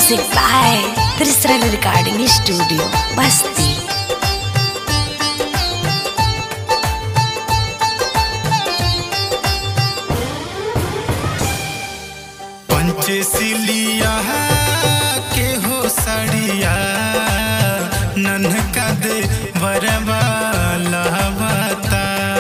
Music by Trisran Recording Studio, Basti. पंचसिलिया के हो सड़िया नन्हका दे बरबा लहबता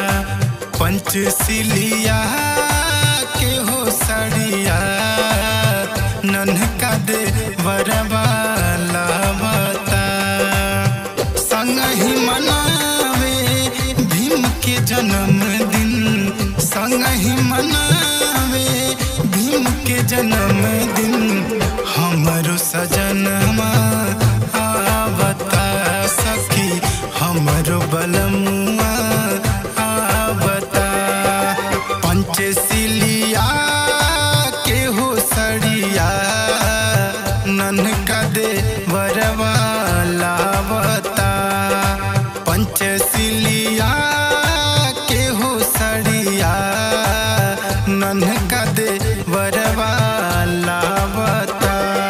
पंचसिलिया के हो सड़िया नन्हका दे बरबा लहबता संग ही मनावे भीम के जन्मदिन संग ही मनावे भीम के जन्मदिन हमरो सजनमा आवता सखी हमरो बलमुआ आवता पंचसिलिया के हो सड़िया ननका दे वरवा लावता पंचसिलिया के हो सड़िया ननका दे वरवा लावता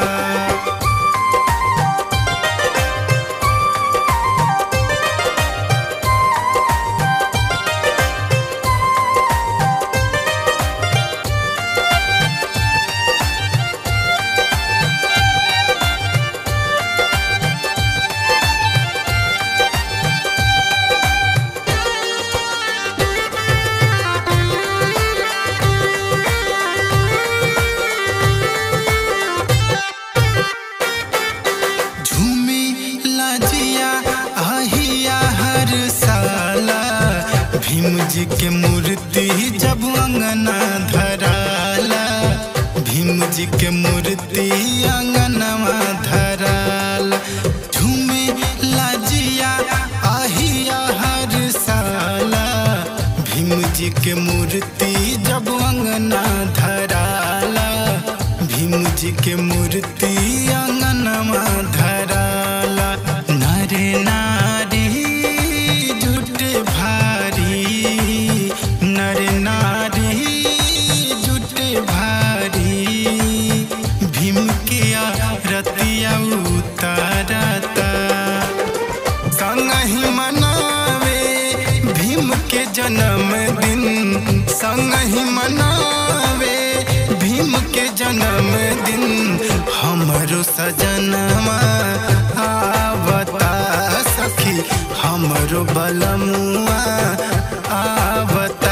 झूमी लाजिया आहिया हर साला भीम जी के मूर्ति जब अंगना धराला भीम जी के मूर्ति अंगनवा धराला झूमी लाजिया आहिया हर साला भीम जी के मूर्ति जब अंगना धराला भीम जी के मूर्ति अंगनमा धराला नरे नारी जुटे भारी नरे नारी जुटे भारी भीम के रतिया उतारता संग ही मनावे भीम के जन्मदिन संग ही मनावे भीम के जन्मदिन हमरो सजनमा आवता सखी हमरो बलमुआ आवता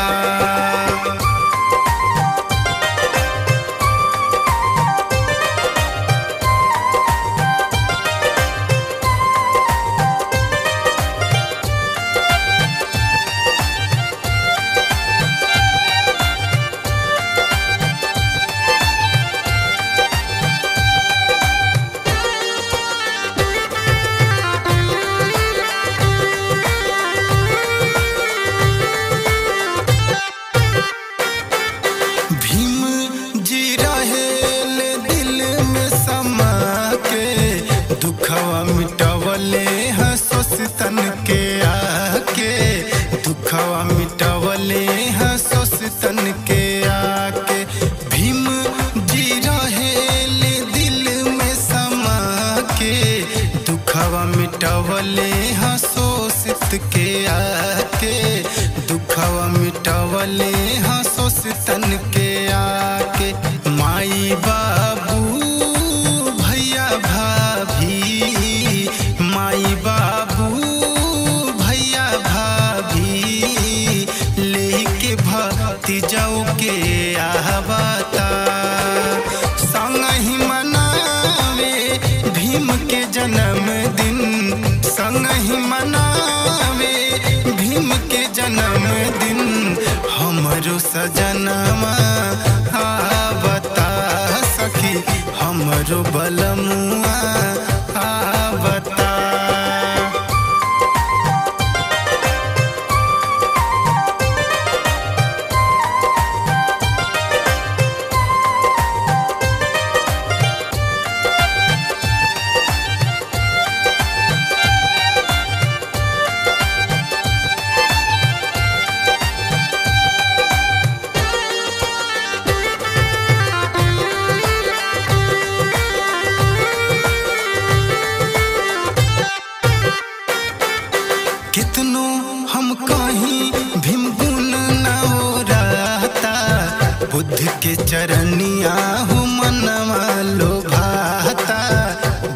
भीम जी रहेल दिल में समा के दुखवा मिटवले हंसोस तन के आके दुखवा मिटवले हंसोस तन के आके भीम जी रहेल दिल में समा के दुखवा मिटवले हंसोसित के आके दुखवा मिटवले हंसोस तन के आके माई बाबू भैया भाभी माई बाबू भैया भाभी लेके भक्ति जाओ के आहबाता संग ही मनावे भीम के जन्मदिन संग ही मनावे भीम के जन्मदिन हमरो सजनमा आवता सखी हमरो बलमुआ आवता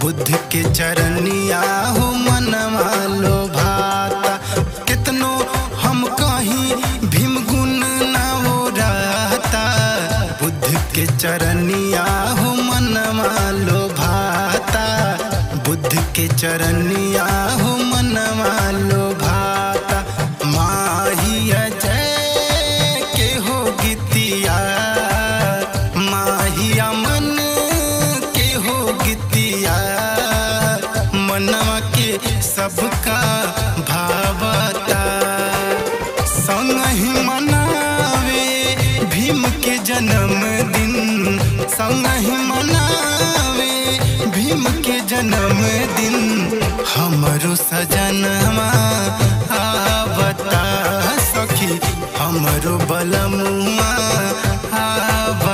बुद्ध के चरनिया हो मनवा लो भाता कितनो हम कहीं भीम गुण ना हो रहता बुद्ध के चरनिया हो मनवा लो भाता बुद्ध के चरनिया हो मनवा लो भाता माहिया जय के हो गीतिया माहिया मन के हो गीतिया मनवा के सबका भावता संग ही मनावे भीम के जन्मदिन संग ही मनावे भीम के जन्मदिन हमरो सजनवा आवता सखी हमरो बलमुआ आवता